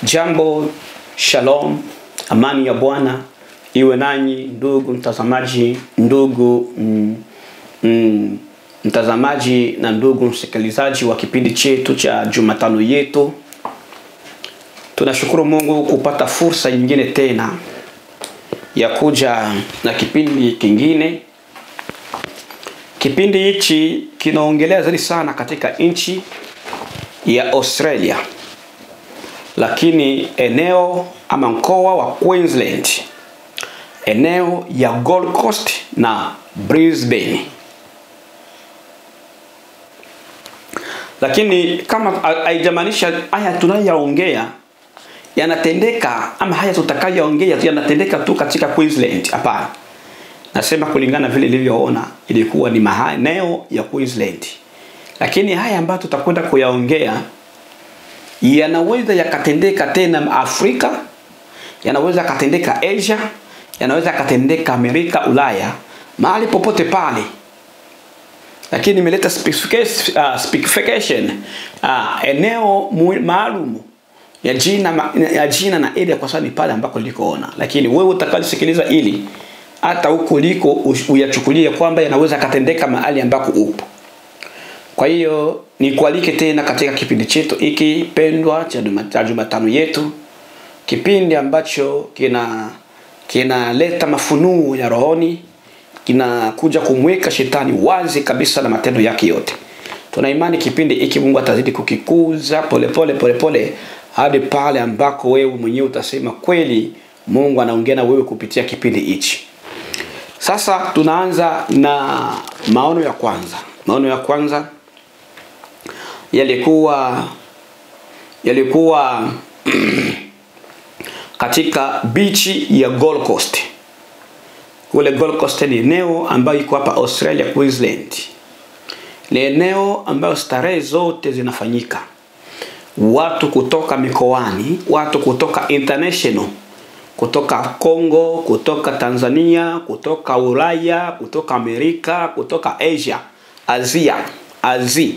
Jambo, shalom, amani ya Bwana iwe nanyi ndugu mtazamaji, ndugu mm, mm, mtazamaji na ndugu msikilizaji wa kipindi chetu cha Jumatano yetu. Tunashukuru Mungu kupata fursa nyingine tena ya kuja na kipindi kingine. Kipindi hichi kinaongelea zaidi sana katika nchi ya Australia, lakini eneo ama mkoa wa Queensland, eneo ya Gold Coast na Brisbane. Lakini kama haijamaanisha haya tunayoyaongea yanatendeka ama haya tutakayoongea yanatendeka tu katika Queensland. Hapana, nasema kulingana vile ilivyoona ilikuwa ni maeneo ya Queensland, lakini haya ambayo tutakwenda kuyaongea yanaweza yakatendeka tena Afrika, yanaweza yakatendeka Asia, yanaweza yakatendeka Amerika, Ulaya, mahali popote pale lakini nimeleta specification, uh, specification uh, eneo maalum ya jina ya jina na area kwa sababu ni pale ambako nilikoona, lakini wewe utakalisikiliza ili hata huko liko uyachukulie kwamba yanaweza katendeka mahali ambako upo. Kwa hiyo nikualike tena katika kipindi chetu hiki pendwa cha Jumatano yetu, kipindi ambacho kina kinaleta mafunuo ya rohoni kinakuja kumweka shetani wazi kabisa na matendo yake yote. Tuna imani kipindi hiki Mungu atazidi kukikuza polepole polepole hadi pale ambako wewe mwenyewe utasema kweli Mungu anaongea na wewe kupitia kipindi hichi. Sasa tunaanza na maono ya kwanza. Maono ya kwanza yalikuwa yalikuwa katika bichi ya Gold Coast kule Gold Coast ni eneo ambayo iko hapa Australia Queensland. Ni eneo ambayo starehe zote zinafanyika. Watu kutoka mikoani, watu kutoka international, kutoka Congo, kutoka Tanzania, kutoka Ulaya, kutoka Amerika, kutoka Asia, Asia, Azi.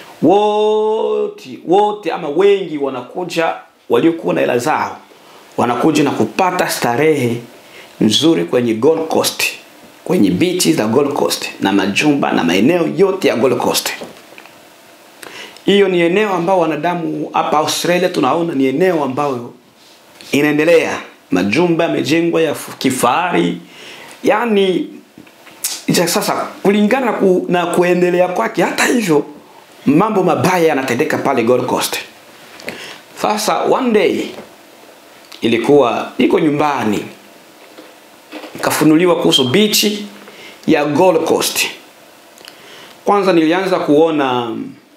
Wote wote ama wengi wanakuja waliokuwa na hela zao. Wanakuja na kupata starehe nzuri kwenye Gold Coast, kwenye beaches za Gold Coast na majumba na maeneo yote ya Gold Coast. Hiyo ni eneo ambao wanadamu hapa Australia tunaona ni eneo ambayo inaendelea, majumba yamejengwa ya kifahari, yani sasa kulingana na, ku, na kuendelea kwake. Hata hivyo mambo mabaya yanatendeka pale Gold Coast. Sasa one day ilikuwa iko nyumbani kafunuliwa kuhusu bichi ya Gold Coast. Kwanza nilianza kuona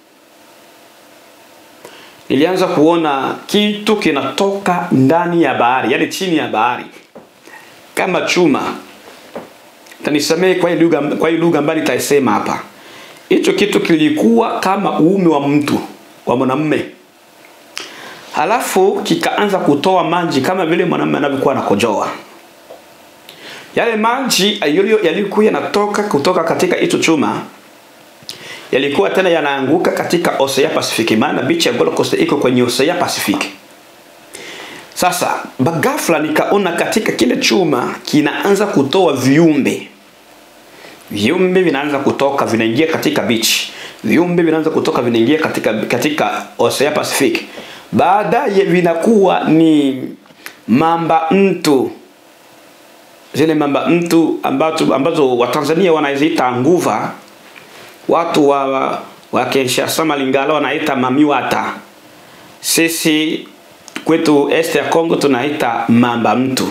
nilianza kuona kitu kinatoka ndani ya bahari, yani chini ya bahari kama chuma. Tanisamehe kwa hii lugha kwa hii lugha ambayo nitaisema hapa. Hicho kitu kilikuwa kama uume wa mtu wa mwanamume, halafu kikaanza kutoa maji kama vile mwanamume anavyokuwa anakojoa yale maji yalikuwa yanatoka kutoka katika hicho chuma yalikuwa tena yanaanguka katika Ocean Pacific, maana beach ya Gold Coast iko kwenye Ocean Pacific. Sasa bagafla nikaona katika kile chuma kinaanza kutoa viumbe, viumbe vinaanza kutoka vinaingia katika beach, viumbe vinaanza kutoka vinaingia katika katika Ocean Pacific, baadaye vinakuwa ni mamba mtu zile mamba mtu ambazo, ambazo Watanzania wanaziita nguva, watu wa, wa Kinshasa Malingala wanaita mamiwata, sisi kwetu este ya Kongo tunaita mamba mtu.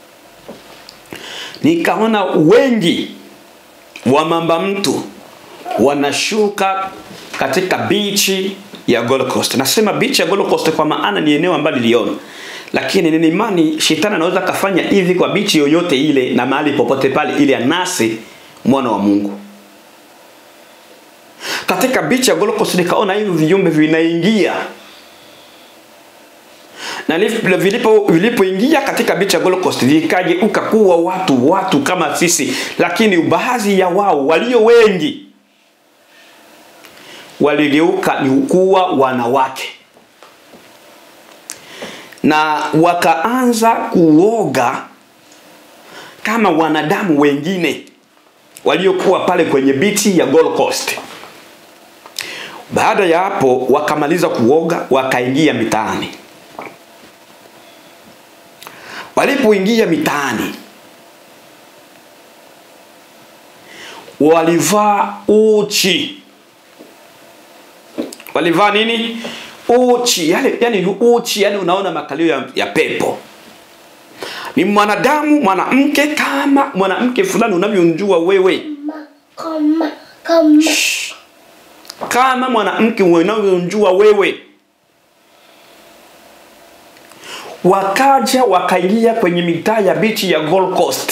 Nikaona wengi wa mamba mtu wanashuka katika bichi ya Gold Coast. Nasema bichi ya Gold Coast kwa maana ni eneo ambalo niliona lakini nina imani shetani anaweza kafanya hivi kwa bichi yoyote ile na mahali popote pale ili anase mwana wa Mungu. Katika bichi ya Gold Coast nikaona hivi viumbe vinaingia na vilipo vilipoingia katika bichi ya Gold Coast vikageuka kuwa watu watu kama sisi, lakini baadhi ya wao walio wengi waligeuka ni kuwa wanawake na wakaanza kuoga kama wanadamu wengine waliokuwa pale kwenye bichi ya Gold Coast. Baada ya hapo wakamaliza kuoga, wakaingia mitaani. Walipoingia mitaani, walivaa uchi. Walivaa nini? Uchi, yani, yani uchi, yani unaona makalio ya, ya pepo ni mwanadamu mwanamke kama mwanamke fulani unavyomjua wewe Kama, kama, kama mwanamke unavyomjua wewe wakaja wakaingia kwenye mitaa ya bichi ya Gold Coast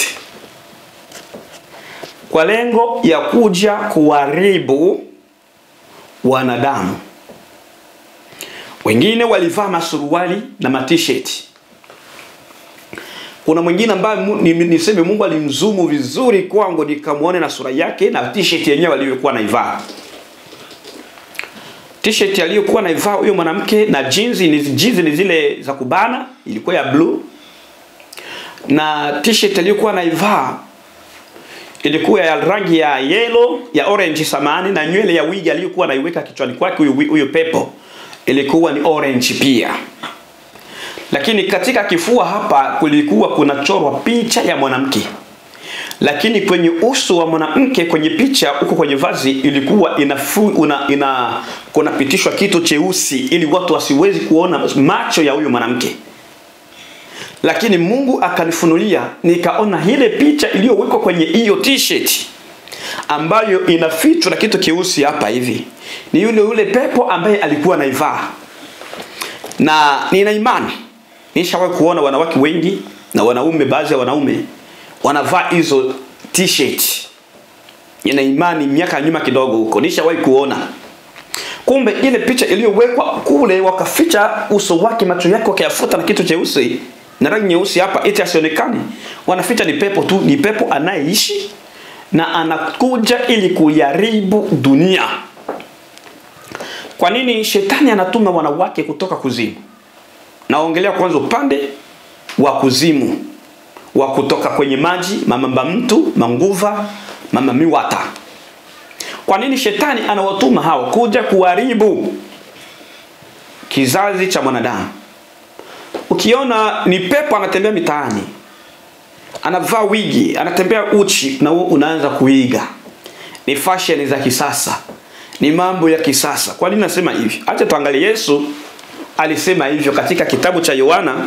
kwa lengo ya kuja kuharibu wanadamu wengine walivaa masuruali na matisheti kuna mwingine ambaye mu- ni- niseme Mungu alimzumu vizuri kwangu nikamwone na sura yake na t-shirt yenyewe aliyokuwa naivaa. T-shirt aliyokuwa naivaa huyo mwanamke na jeans ni jeans ni zile za kubana, ilikuwa ya blue. Na t-shirt aliyokuwa naivaa ilikuwa ya rangi ya yellow, ya orange samani na nywele ya wigi aliyokuwa naiweka kichwani kwake huyo huyo pepo ilikuwa ni orange pia lakini katika kifua hapa kulikuwa kunachorwa picha ya mwanamke lakini kwenye uso wa mwanamke kwenye picha huko kwenye vazi ilikuwa inafu, una, ina kunapitishwa kitu cheusi ili watu wasiwezi kuona macho ya huyo mwanamke lakini Mungu akanifunulia nikaona ile picha iliyowekwa kwenye hiyo t-shirt ambayo inafichwa na kitu keusi hapa hivi ni yule yule pepo ambaye alikuwa anaivaa na nina imani nishawahi kuona wanawake wengi na wanaume baadhi ya wanaume wanavaa hizo t-shirt nina imani miaka ya nyuma kidogo huko nishawahi kuona kumbe ile picha iliyowekwa kule wakaficha uso wake macho yake wakayafuta na kitu cheusi na rangi nyeusi hapa eti asionekane wanaficha ni pepo tu ni pepo anayeishi na anakuja ili kuiharibu dunia kwa nini shetani anatuma wanawake kutoka kuzimu naongelea kwanza upande wa kuzimu wa kutoka kwenye maji mamamba mtu manguva mama miwata kwa nini shetani anawatuma hao kuja kuharibu kizazi cha mwanadamu ukiona ni pepo anatembea mitaani anavaa wigi anatembea uchi na wewe unaanza kuiga ni fashion za kisasa ni mambo ya kisasa kwa nini nasema hivi acha tuangalie Yesu alisema hivyo katika kitabu cha Yohana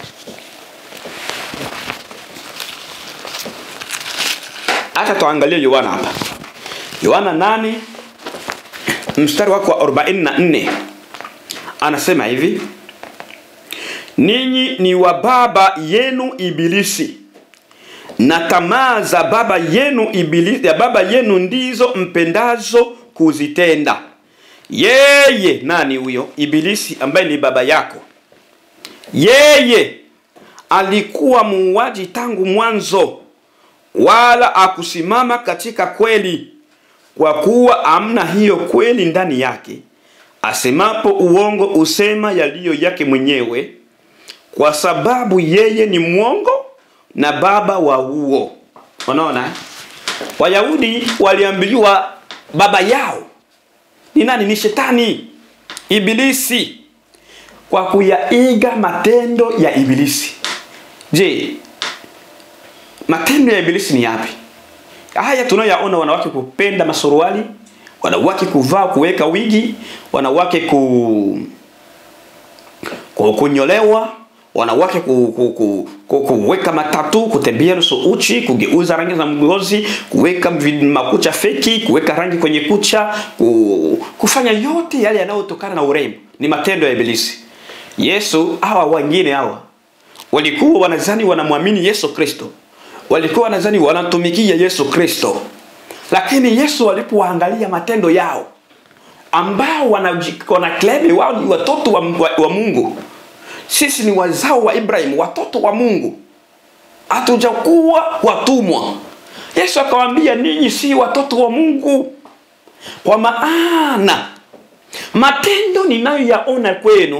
acha tuangalie Yohana hapa Yohana 8 mstari wako wa 44 anasema hivi ninyi ni wa baba yenu ibilisi na tamaa za baba yenu ibilisi, ya baba yenu ndizo mpendazo kuzitenda yeye nani huyo ibilisi ambaye ni baba yako yeye alikuwa muuaji tangu mwanzo wala akusimama katika kweli kwa kuwa amna hiyo kweli ndani yake asemapo uongo usema yaliyo yake mwenyewe kwa sababu yeye ni mwongo na baba wa uo unaona eh? wayahudi waliambiliwa baba yao ni nani ni shetani ibilisi kwa kuyaiga matendo ya ibilisi je matendo ya ibilisi ni yapi haya tunayoyaona wanawake kupenda masuruali wanawake kuvaa kuweka wigi wanawake ku, ku kunyolewa wanawake ku, ku, ku, ku, kuweka matatu kutembea nusu uchi kugeuza rangi za ngozi kuweka vi- makucha feki kuweka rangi kwenye kucha ku, kufanya yote yale yanayotokana na urembo ni matendo ya ibilisi yesu hawa wengine hawa walikuwa wanazani wanamwamini yesu kristo walikuwa wanazani wanatumikia yesu kristo lakini yesu alipowaangalia matendo yao ambao wanaji- wanaklemi wao ni watoto wa, wa, wa mungu sisi ni wazao wa ibrahim watoto wa mungu hatujakuwa watumwa yesu akawaambia ninyi si watoto wa mungu kwa maana matendo ninayoyaona kwenu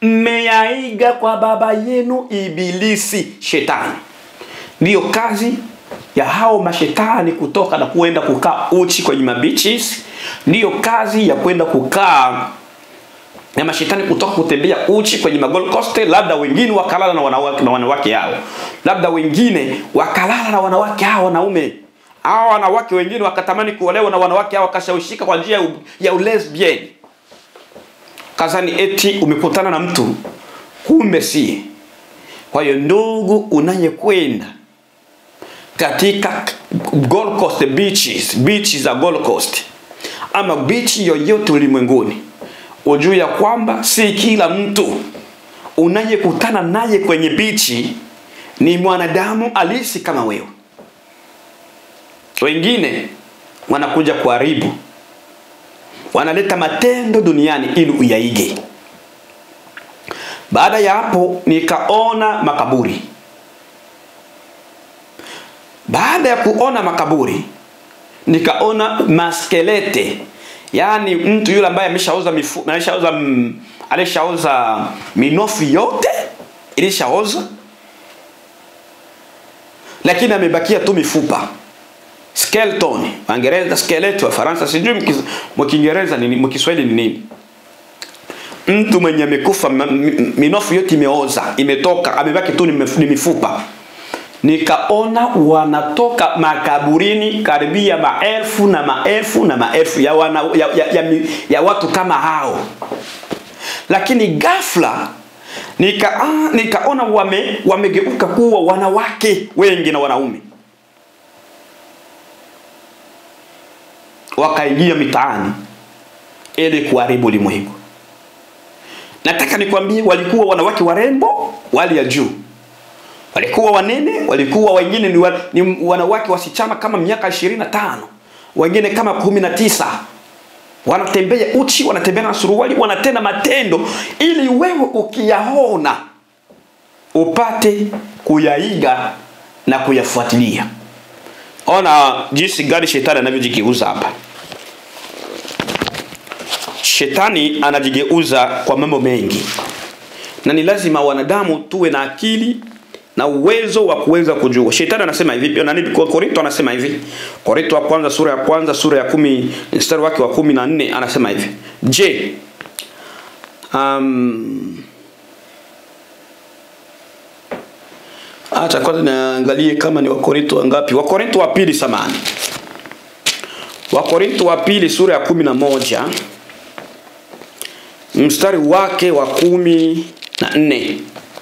mmeyaiga kwa baba yenu ibilisi shetani ndiyo kazi ya hao mashetani kutoka na kuenda kukaa uchi kwenye mabichis ndiyo kazi ya kwenda kukaa na mashetani kutoka kutembea uchi kwenye magol coste labda wengine wakalala na wanawake, na wanawake hao labda wengine wakalala na wanawake hao wanaume hao wanawake wengine wakatamani kuolewa na wanawake hao wakashawishika kwa njia ya u- ya ulesbian kazani eti umekutana na mtu kumbe si kwa hiyo ndugu unayekwenda katika Gold Coast beaches, beaches za Gold Coast ama beach yoyote ulimwenguni, ujue ya kwamba si kila mtu unayekutana naye kwenye bichi ni mwanadamu alisi kama wewe. Wengine wanakuja kuharibu, wanaleta matendo duniani ili uyaige. Baada ya hapo nikaona makaburi. Baada ya kuona makaburi nikaona maskelete, yaani mtu yule ambaye ameshaoza mifu, ameshaoza mm, alishaoza minofu yote ilishaoza, lakini amebakia tu mifupa skeleton. Waingereza skeleton, Wafaransa sijui mkis- mkiingereza nini, mkiswahili ni nini mtu mwenye amekufa ma- mi- minofu yote imeoza imetoka amebaki tu ni mif- ni mifupa nikaona wanatoka makaburini karibia maelfu na maelfu na maelfu ya, wana, ya, ya, ya, mi- ya watu kama hao lakini ghafla nika, ah, nikaona wame, wamegeuka kuwa wanawake wengi na wanaume wakaingia mitaani ili kuharibu ulimwengu nataka nikwambie walikuwa wanawake warembo wali ya juu walikuwa wanene walikuwa wengine ni, wa, ni wanawake wasichana kama miaka ishirini na tano wengine kama kumi na tisa wanatembea uchi wanatembea na suruali wanatenda matendo ili wewe ukiyaona upate kuyaiga na kuyafuatilia ona jinsi gani shetani anavyojigeuza hapa shetani anajigeuza kwa mambo mengi na ni lazima wanadamu tuwe na akili na uwezo wa kuweza kujua shetani anasema hivi nani kwa korinto anasema hivi korinto wa kwanza sura ya kwanza sura ya kumi mstari wake wa kumi na nne anasema hivi je um, acha kwanza niangalie kama ni wakorinto wangapi wakorinto wa pili samani wakorinto wa pili sura ya kumi na moja mstari wake wa kumi na nne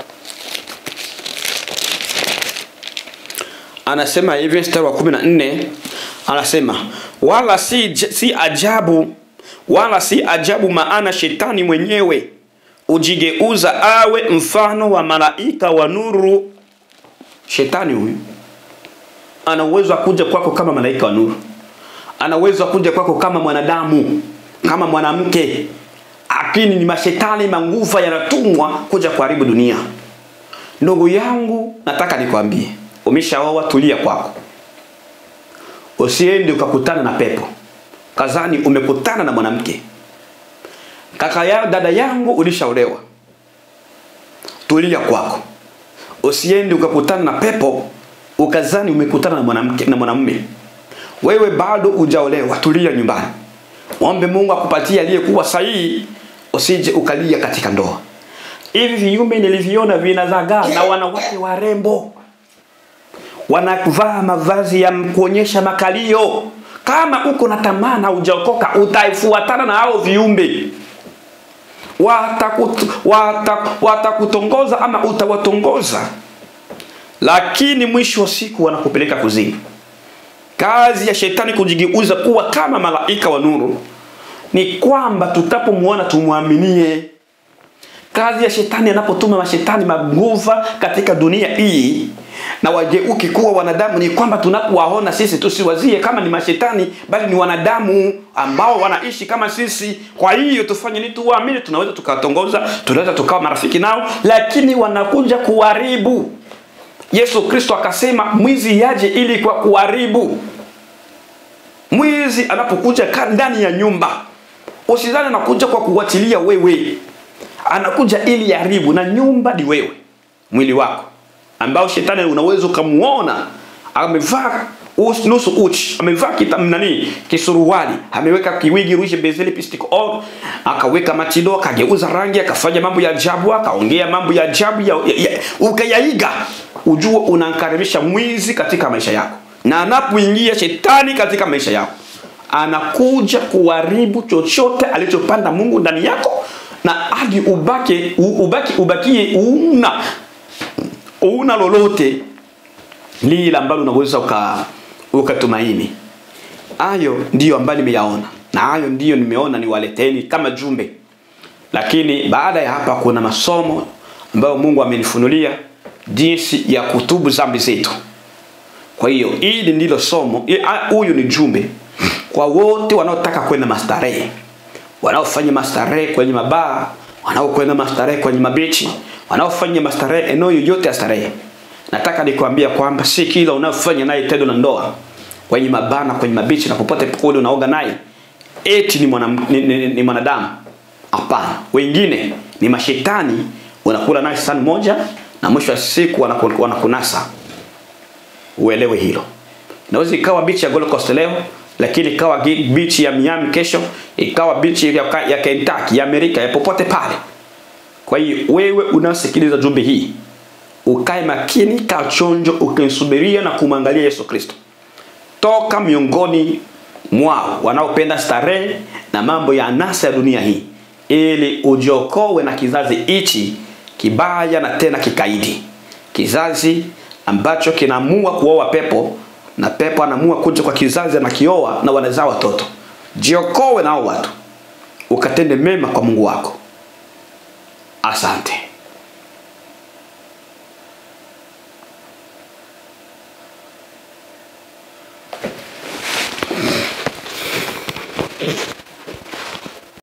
anasema hivi mstari wa kumi na nne anasema wala si, si ajabu wala si ajabu maana shetani mwenyewe ujigeuza awe mfano wa malaika wa nuru shetani huyu ana uwezo wa kuja kwako kama malaika wa nuru ana uwezo wa kuja kwako kama mwanadamu kama mwanamke lakini ni mashetani manguva yanatumwa kuja kuharibu dunia ndugu yangu nataka nikwambie umeshaoa tulia kwako usiende ukakutana na pepo kazani umekutana na mwanamke kaka ya dada yangu ulishaolewa tulia kwako usiende ukakutana na pepo ukazani umekutana na mwanamke na mwanamume wewe bado ujaolewa tulia nyumbani ombe mungu akupatie aliyekuwa sahihi usije ukalia katika ndoa hivi viumbe nilivyoona vinazagaa na wanawake warembo wanavaa mavazi ya kuonyesha makalio kama uko na tamaa na ujaokoka utaifuatana na hao viumbe watakutongoza wata, watakutongoza ama utawatongoza lakini mwisho wa siku wanakupeleka kuzimu kazi ya shetani kujigeuza kuwa kama malaika wa nuru ni kwamba tutapomwona tumwaminie kazi ya shetani anapotuma mashetani maguva katika dunia hii na wageuki kuwa wanadamu ni kwamba tunapowaona sisi tusiwazie kama ni mashetani bali ni wanadamu ambao wanaishi kama sisi kwa hiyo tufanye nini tuwaamini tunaweza tukawatongoza tunaweza tukawa marafiki nao lakini wanakuja kuharibu yesu kristo akasema mwizi yaje ili kwa kuharibu mwizi anapokuja ndani ya nyumba usidhani anakuja kwa kuwatilia wewe anakuja ili yaharibu na nyumba ni wewe mwili wako ambao shetani unaweza ukamuona amevaa us- nusu uchi amevaa kita nani kisuruali ameweka kiwigi rushe bezeli pistic on akaweka matido akageuza rangi akafanya mambo ya ajabu akaongea mambo ya ajabu ya, ya, ya, ukayaiga ujue unamkaribisha mwizi katika maisha yako na anapoingia shetani katika maisha yako anakuja kuharibu chochote alichopanda mungu ndani yako na hadi ubake u- ubaki ubakie una una lolote lile ambalo unaweza uka ukatumaini hayo ndiyo ambayo nimeyaona na hayo ndiyo nimeona niwaleteni kama jumbe lakini baada ya hapa kuna masomo ambayo mungu amenifunulia jinsi ya kutubu zambi zetu kwa hiyo hili ndilo somo i- a- huyu ni jumbe kwa wote wanaotaka kwenda mastarehe wanaofanya mastarehe kwenye mabaa wanaokwenda mastarehe kwenye mabichi wanaofanya mastarehe eneo yoyote ya starehe nataka nikwambia kwamba si kila unayofanya naye tendo la ndoa kwenye mabaa na kwenye mabichi na popote kule unaoga naye eti ni, mwana, ni, ni, ni mwanadamu hapana wengine ni mashetani unakula naye sahani moja na mwisho wa siku wanaku- wanakunasa uelewe hilo inaweza ikawa bichi ya Gold Coast leo lakini ikawa gi- bichi ya Miami kesho ikawa bichi ya, ka- ya Kentucky ya Amerika ya popote pale kwa hiyo wewe unasikiliza jumbe hii ukae makini kaa chonjo ukimsubiria na kumwangalia Yesu Kristo toka miongoni mwao wanaopenda starehe na mambo ya anasa ya dunia hii ili ujiokowe na kizazi hichi kibaya na tena kikaidi kizazi ambacho kinaamua kuoa pepo na pepo anaamua kuja kwa kizazi anakioa na wanazaa watoto jiokowe nao watu ukatende mema kwa mungu wako asante